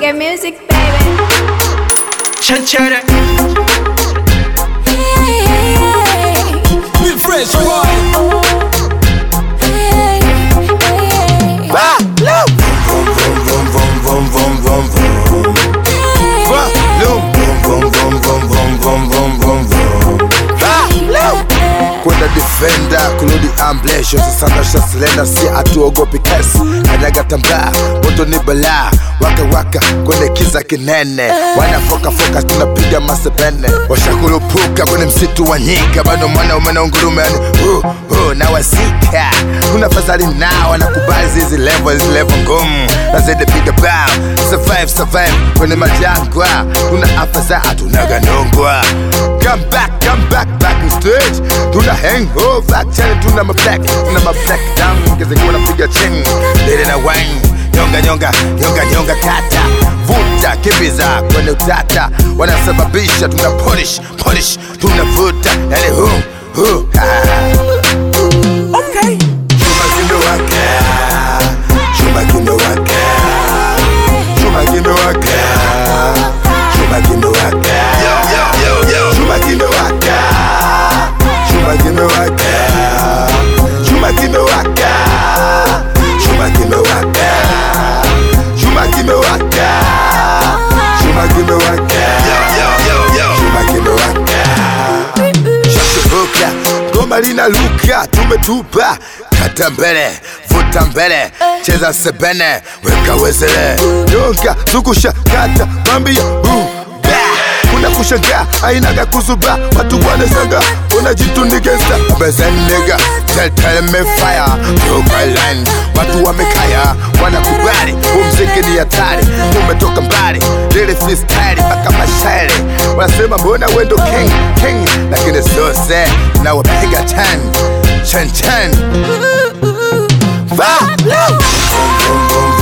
Reggae music, baby. Chanchara. Be fresh, boy. kwenda defender kurudi amblesho sasana shaslenda si atuogopi kesi kanyaga tambaa moto ni balaa waka waka kwenye kiza kinene wanafokafoka tunapiga masepene washakurupuka kwenye msitu wa nyika bado mwana umena ungurume yani uh, uh, na wasika kuna fadhali nao wanakubali zizi level hizi level ngumu na zaidi piga bao survive survive kwenye majangwa kuna afadhaa tunaganongwa come back come back back in stage tuna hangover chani tuna mablack tuna mablack down ngezekuwa napiga ching lele na wine nyonga nyonga nyonga nyonga kata vuta kimbiza kwenye utata wanasababisha tuna polish polish tunavuta yani hu hu ah. Okay. Chuma kimewaka, chuma kimewaka, chuma kimewaka, chuma kimewaka, chuma kimewaka, chuma kimewaka, chuma kimewaka, chuma kimewaka, chuma kimewaka, chuma kimewaka, chuma kimewaka shashubuka goma linaluka tumetupa kata mbele vuta mbele cheza sebene weka wezele nyonga zungusha kata mambia buba kuna kushangaa ainaga kuzuba watu wanasanga unajitundikesa bezenega teltelemefaya tokalan watu wamekaya wanakubali umziki ni hatari umetoka mbali lili freestyle mpaka mashairi wanasema mbona wendo king king lakini sose na wapiga chan chan chan Va! Vroom, vroom, vroom,